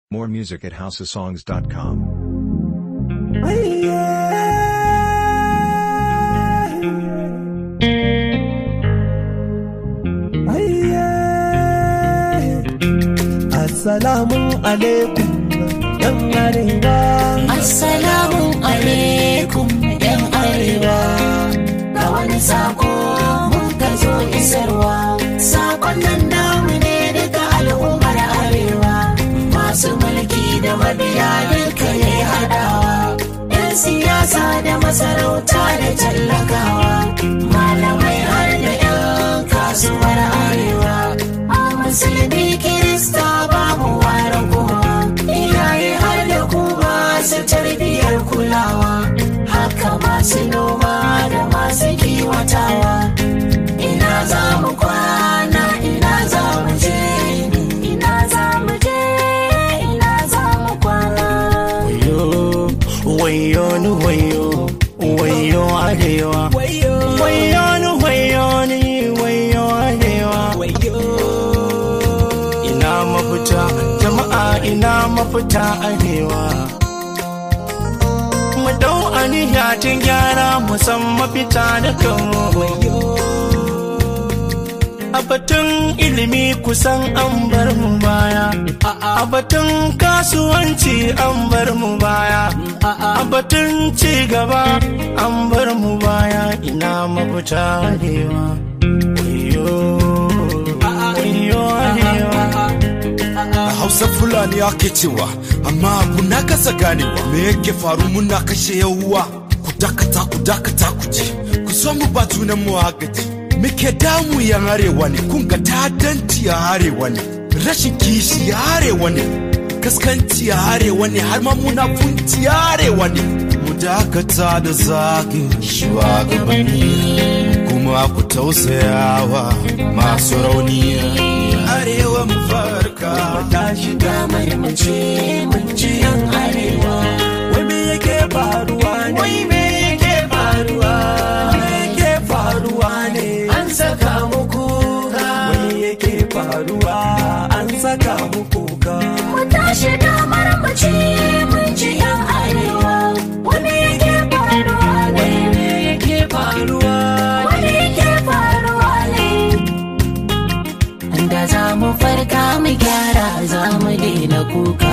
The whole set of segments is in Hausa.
More music at houseofsongs.com. Assalamu alaikum yan arewa. Assalamu alaikum ‘yan arewa, ga wani sako mun ka zo isarwa. Sakon nan namu ne daga al'ummar arewa, masu mulki da mabiya duka ne haɗawa. ‘Yan siyasa da masarauta da tallakawa, malamai har da ‘yan kasuwar arewa. A musulmi kirista babu ware kowa, iyaye har da ku masu tarbiyyar kulawa, haka masu noma da masu kiwatawa. Ina za mu kwana, ina za mu je, ina za mu je, ina za mu kwana. Wayo, wayo ni wayo, wayo arewa. Wayo ni wayo ni wayo arewa. Ina mafita, jama'a ina mafita arewa. Mu dau aniya tun gyara mu san mafita da kanmu. A batun ilimi kusan an bar mu baya. A batun kasuwanci an bar mu baya. A batun ci gaba an bar mu baya ina mafita arewa. Wayo, wayo arewa. A Hausa Fulani ake cewa, amma abu na kasa ganewa. Me yake faru muna kashe yawuwa? Ku dakata, ku dakata ku ji. Ku so mu ba junan mu agaji. Muke damu yan arewa ne, kun ga ta'addanci a arewa ne. Rashin kishi a arewa ne. Kaskanci a arewa ne, har ma munafunci a arewa ne. Mu dakata da zagin shugabanni. Kuma ku tausayawa masu rauni. Arewa mu farka. Ta shiga mai mace mun ji yan arewa. Wai me yake faruwa ne? Wai me yake faruwa? Me yake faruwa ne? An saka mu kuka. Wai yake faruwa? An saka mu kuka. Mu tashi damar mu ce mun ji ‘yan arewa, wani yake faruwa ne, Me yake faruwa? wani yake faruwa ne. Da za mu farka mu gyara za mu daina kuka.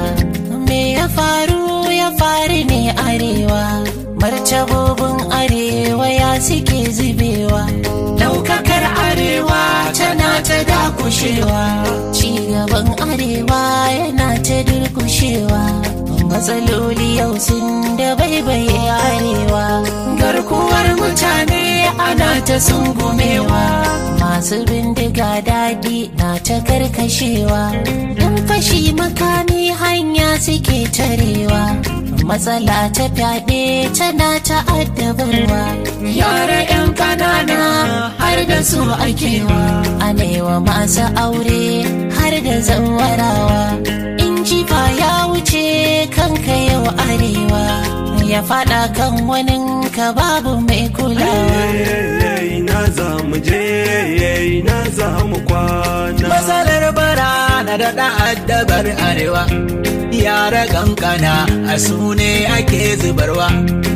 Me ya faru ya faru ne arewa, martabobin arewa ya suke zubewa. Daukakar arewa tana ta dakushewa, cigaban arewa yana ta durkushewa. Matsaloli yau sun da baibaye arewa, garkuwar mutane ana ta sungumewa, masu bindiga daɗi na ta karkashewa, ɗan fashi makami hanya suke tarewa. Matsala ta fyaɗe tana ta addabarwa, yara 'yan ƙanana har da su akewa, anewa masu aure har da zawarawa. In jifa ya wuce kanka yau arewa, ya faɗa kan wani ka babu mai kulawa. Ina za mu je, ina za mu kwana. Matsalar bara na da addabar arewa yara kankana a su ne ake zubarwa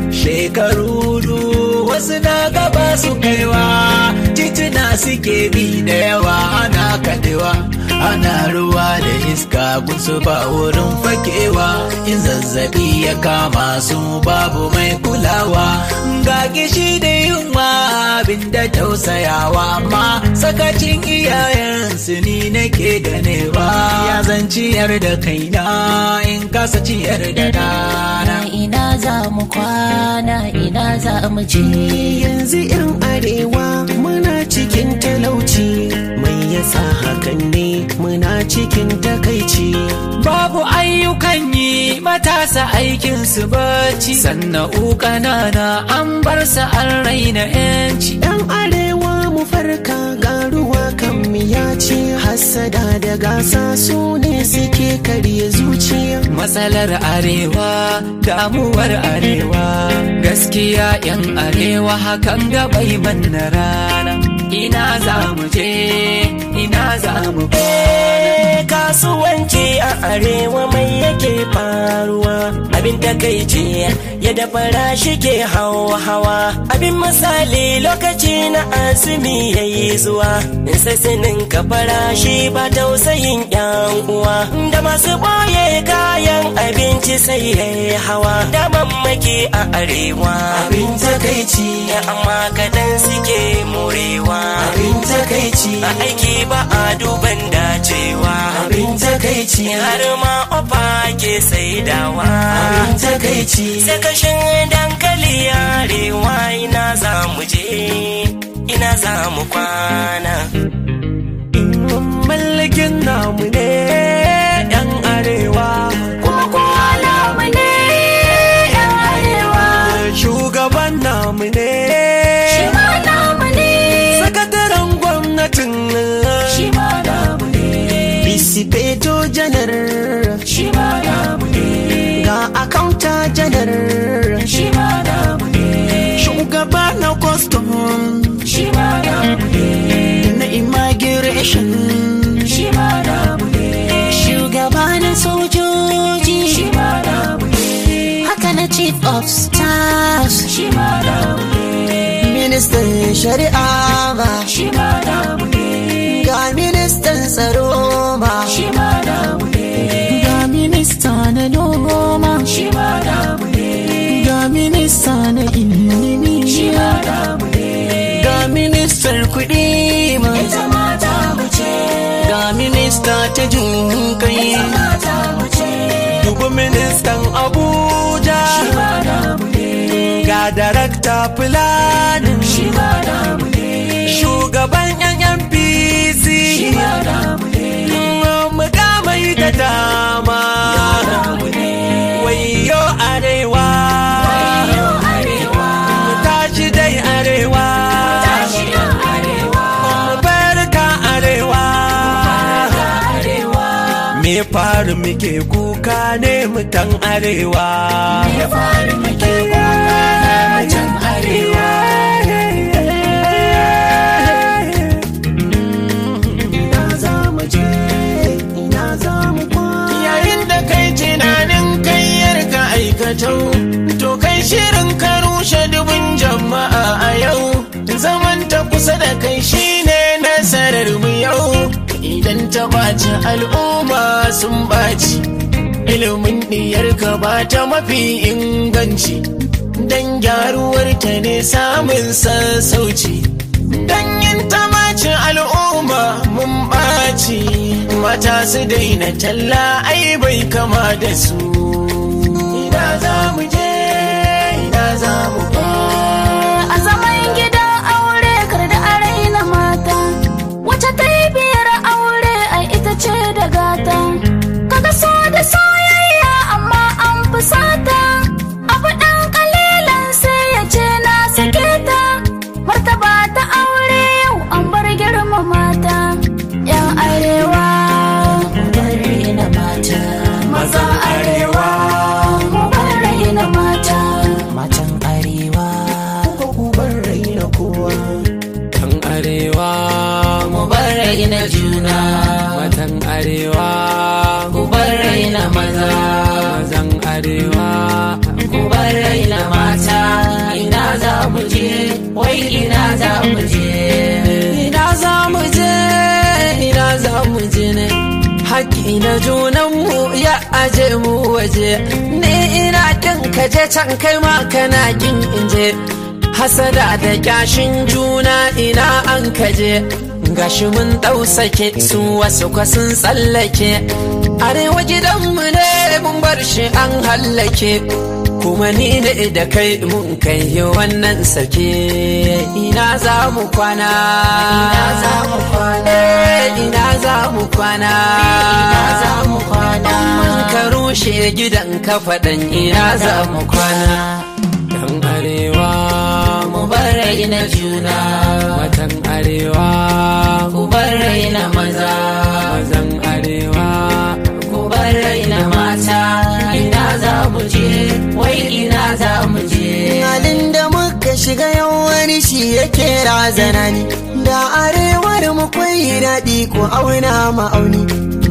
shekaru du wasu na gaba su kaiwa tituna suke bi da yawa ana kadewa ana ruwa da iska gunsu ba wurin fakewa in zazzabi ya kama su babu mai kulawa ga gishi da yunwa abin da tausayawa amma sakacin iyayensu ni nake ganewa ya zan ciyar da kaina in kasa ciyar da dana ina za mu kwana ina za mu je yanzu yan arewa muna cikin talauci mai yasa hakan ne muna cikin takaici babu ayyukan yi matasa aikin su bacci sannan ƙanana an bar su an raina yanci yan arewa mu farka garuwa kan miyaci hassada da gasa su ne suke karya zuciya matsalar arewa damuwar arewa gaskiya yan arewa hakan gabai manna rana ina za mu je ina za mu kasuwanci a arewa mai yake faruwa abin takaici yadda farashi ke hawa hawa abin misali lokaci na azumi yayi zuwa in sassinin ka farashi ba tausayin yan uwa da masu boye kayan abinci sai yayi hawa da mamaki a arewa abin takaici amma kadan suke morewa abin takaici a aiki ba a duban dacewa abin takaici har ma ofa ke saidawa abin takaici sakashin dankali arewa ina za mu je ina za mu kwana mallakin namu ne yan arewa kuma kowa namu ne yan arewa shugaban namu ne shi ma namu ne sakataren gwamnatin shi ma namu ne Bisipeto janar shi ma namu ne ga akaunta janar shi ma namu ne shugaba na custom shi ma namu ne na immigration shi ma namu ne shugaba na sojoji shi ma namu ne haka na chief of staff shi ma namu ne ministan shari'a ba shi ma namu ne ga ministan tsaro ba shi ma namu ne ga minista na noma shi ma namu ne ga minista na ilimi shi ma namu ne ga ministar kuɗi ma ita ma tamu ce ga minista ta jin kai mata mu ce dubu ministan abuja shi ma namu ne ga darakta fulanin shi ma namu ne shugaban yan npc shi ma namu ne mukamai da dama namu ne wayo arewa Wayo arewa tashi dai arewa tashi yan arewa barka arewa arewa me faru muke kuka ne mutan arewa ya faru muke kuka na mutan arewa ina za mu je ina za mu yayin da kai tunanin kayyar ka aikatau to kai shirin ka rushe dubun jama'a a yau zaman ta kusa da kai shine nasarar mu yau idan ta ɓaci al'umma sun ɓaci ilimin ɗiyarka ba ta mafi inganci dan gyaruwar ta ne samun sassauci dan yin ta ɓaci al'umma mun ɓaci mata su daina talla ai bai kama da su ina za mu je ina za mu a zaman gidan aure kar da a raina mata wacce ta yi biyar aure ai ita ce da gata kaga so da soyayya amma an fusata abu ɗan kalilan sai ya ce na sake ta martaba ta aure yau an bar girma mata yan arewa bar raina mata maza arewa mu bar raina mata matan arewa ku bar raina kowa kan arewa mu bar raina juna matan arewa ku bar raina maza mazan arewa ku bar raina mata ina za mu je wai ina za mu je ina za mu je ina za mu je ne haƙƙi na junanmu ya aje mu waje ni ina kin kaje can kai ma kana kin inje hasada da kyashin juna ina an kaje gashi mun ɗau sake su wasu kwasun tsallake arewa gidanmu ne mun bar shi an hallake kuma ni ne da kai mun kai yi wannan sake ina za mu kwana ina za mu kwana ina za mu kwana ina za mu kwana mun ka rushe gidan ka faɗan ina za mu kwana dan arewa mu bar raina juna matan arewa ku bar raina maza mazan arewa ku bar raina mata ina za mu je wai ina za mu je halin da muka shiga yau wani shi yake razana ni da arewar mu kwai daɗi ko auna ma'auni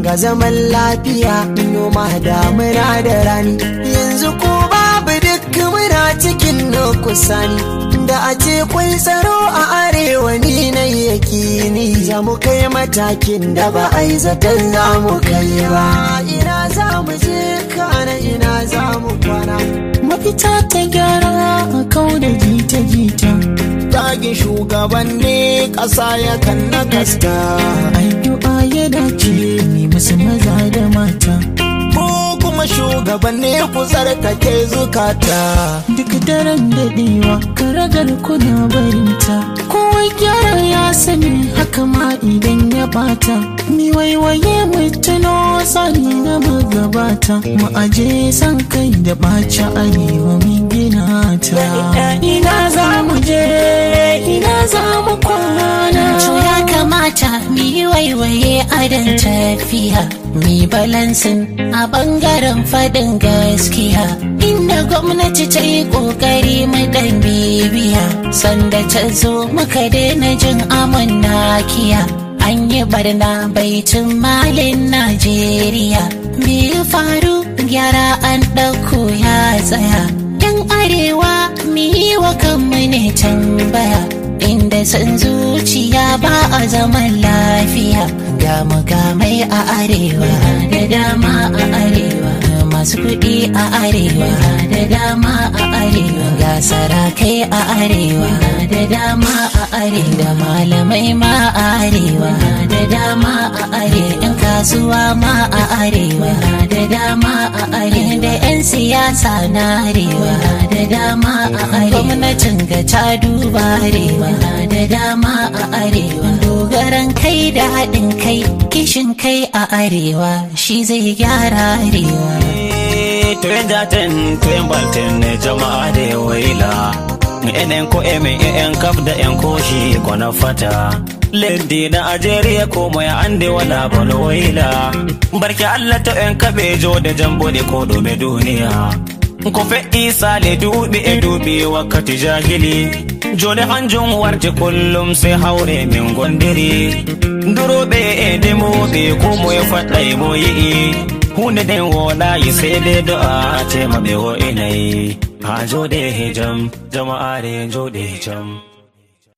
ga zaman lafiya noma damuna da rani yanzu ko babu duk muna cikin nukusani da a ce kwai tsaro a arewa ni na yakini za mu kai matakin da ba a yi zaton za mu kai ba ina za mu je kana ina za mu kwana mafita ta gyara a kau da jita-jita Tagin shugabanni ƙasa ya kan na kasta. addu'a ya dace ne musu maza da mata Ko kuma shugabanni ku tsarkake zukata. duk daren daɗewa karagar kuna barinta kowa gyara ya sani haka ma idan ya bata mi waiwaye mu tuno tsari na magabata mu aje san kai da ɓaci arewa mun gina ta ina za mu je ina za mu kwana To ya kamata mu yi waiwaye adon tafiya, mi balansin a bangaren faɗin gaskiya. Inda gwamnati ta yi ƙoƙari mu ɗan bibiya, sanda ta zo muka daina jin amon nakiya. An yi barna baitin malin Najeriya, me ya faru gyara an ɗauko ya tsaya. Yan arewa mu yi wa kanmu ne tambaya. inda san zuciya ba a zaman lafiya ga mukamai a arewa da dama a arewa masu kuɗi a arewa da dama a arewa ga sarakai a arewa da dama a arewa da malamai ma a arewa da dama a arewa yan kasuwa ma a arewa da dama a arewa da 'yan siyasa na arewa da dama a arewa gwamnatin ga ta duba arewa da dama a arewa dogaran kai da haɗin kai kishin kai a arewa shi zai gyara arewa Tuen jaten, tuen balten ne jama'a da waila. Enen ko emen en kaf da en koshi kwana fata. Leddi na Ajeriya ko mai ande wala bano waila. Barke Allah ta en kabejo da jambo da ko dome duniya. Ko fe'i sale dubi e dubi wakkati jahili. Jode hanjum warje kullum sai haure min gondiri. Duroɓe e demoɓe ko moye faɗɗai mo yi'i. hunde den woɗayi sai dai do'a tema ɓe wo'inayi ha joɗe jam jama'are joɗe jam